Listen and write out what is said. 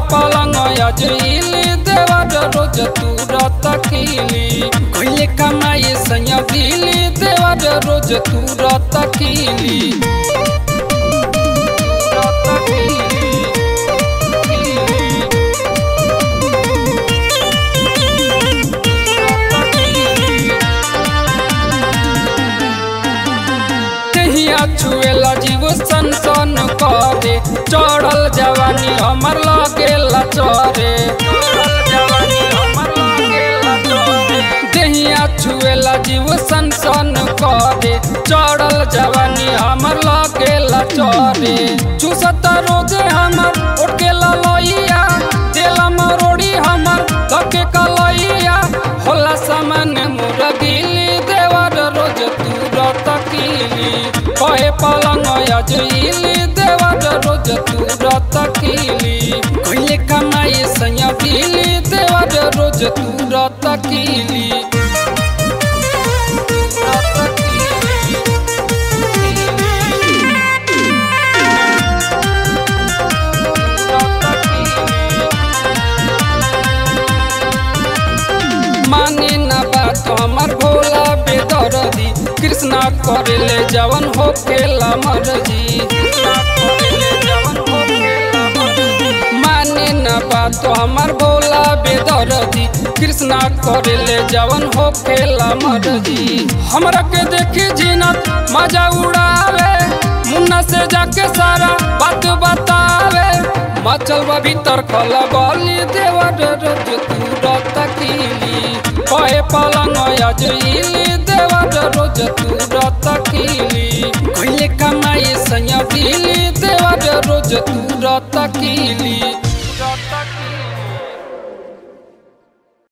पलंग अजइली देवर रोज तुरत खिली कइले कमाई सैया दिली देवर रोज तुरत खिली तुरत खिली कहिया छुएला जीव सन सन करे चढ़ल जवानी हमर लगेला चरे देहिया छुएला जीव सन सन करे चढ़ल जवानी हमर लगेला चरे चूसत रोजे हमर उठकेला लइया देला मरोड़ी हमर धके कलइया होला सामान मोर दिली देवर रोज तुरत किली कहे पलंग अजइली देवर रोज तुरत किली कइले कमाई सैया दिली देवर रोज तुरत किली तुरत किली तुरत किली माने न बात हमर भोला बेदरदी कृष्णा करेले जवन हो खेला मरजी माने न बात हमर भोला बेदरदी कृष्णा करेले जवन हो खेला मरजी हमरा के देखी जीनत मजा उड़ावे मुन्ना से जाके सारा बात बतावे मचल बा भीतर खला बली देवर रोज तुरत किली कहे पलंग अजइली देवर रोज तुरत किली कइले कमाई सैया दिली देवर रोज तुरत किली